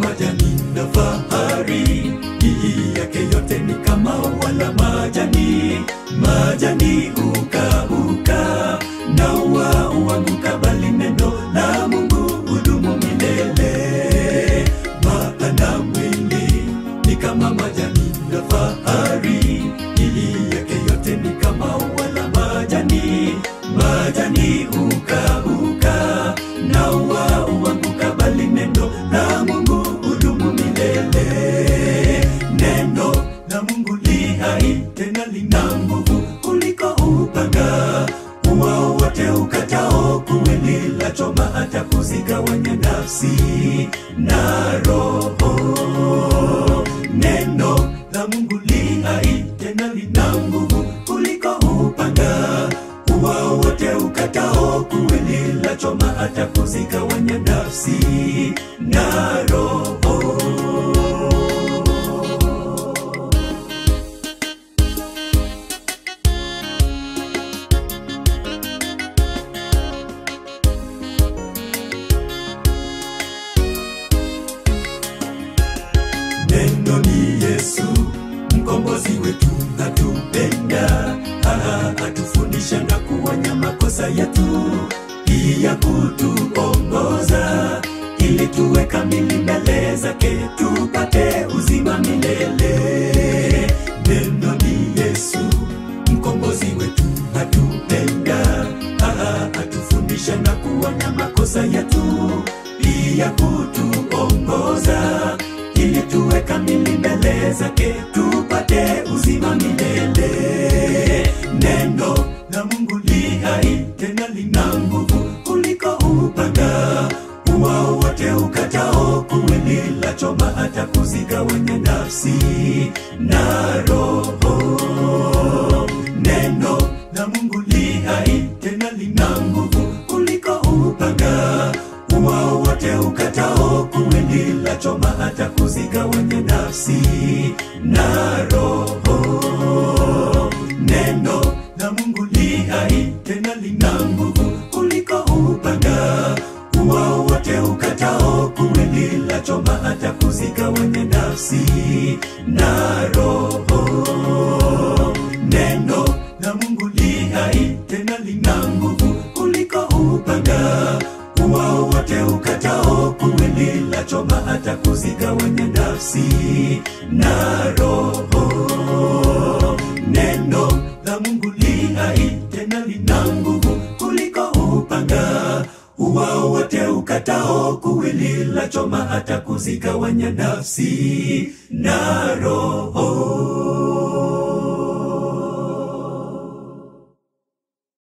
majani na fahari, hii yake yote ni kama wala majani. Majani hukauka na ua huanguka, bali neno la Mungu hudumu milele. Maana mwili ni kama majani na fahari, hii yake yote ni kama wala majani. Majani hukauka na ua huanguka, bali neno la Mungu hudumu milele. Neno la Mungu li hai tena lina nguvu kuliko upanga uwao wote ukatao kuwili la choma hata kuzigawanya nafsi na roho. Neno la Mungu li hai tena lina nguvu kuliko upanga uwao wote ukatao kuwili la choma hata kuzigawanya nafsi na roho. Neno ni Yesu, mkombozi wetu, atupenda, aha, atufundisha na kuonya makosa yetu, pia kutuongoza ili tuwe kamili mbele zake, tupate uzima milele. Neno ni Yesu, mkombozi wetu, atupenda, aha, atufundisha na kuonya makosa yetu, pia kutuongoza ili tuwe kamili mbele zake tupate uzima milele. Neno la Mungu li hai tena lina nguvu kuliko upanga uwao wote ukatao kuwili la choma hata kuzigawanya nafsi na roho. Neno la Mungu li hai tena lina nguvu kuliko upanga uwao wote ukatao kuwili la choma hata kuzigawanya nafsi na roho. Neno la Mungu li hai tena lina nguvu kuliko upanga uwao wote ukatao kuwili la choma hata kuzigawanya nafsi na roho. Neno la Mungu li hai tena lina nguvu kuliko upanga uwao wote ukatao kuwili la choma hata kuzigawanya nafsi na roho. Neno la Mungu li hai tena lina nguvu kuliko upanga uwao wote ukatao kuwili la choma hata kuzigawanya nafsi na roho.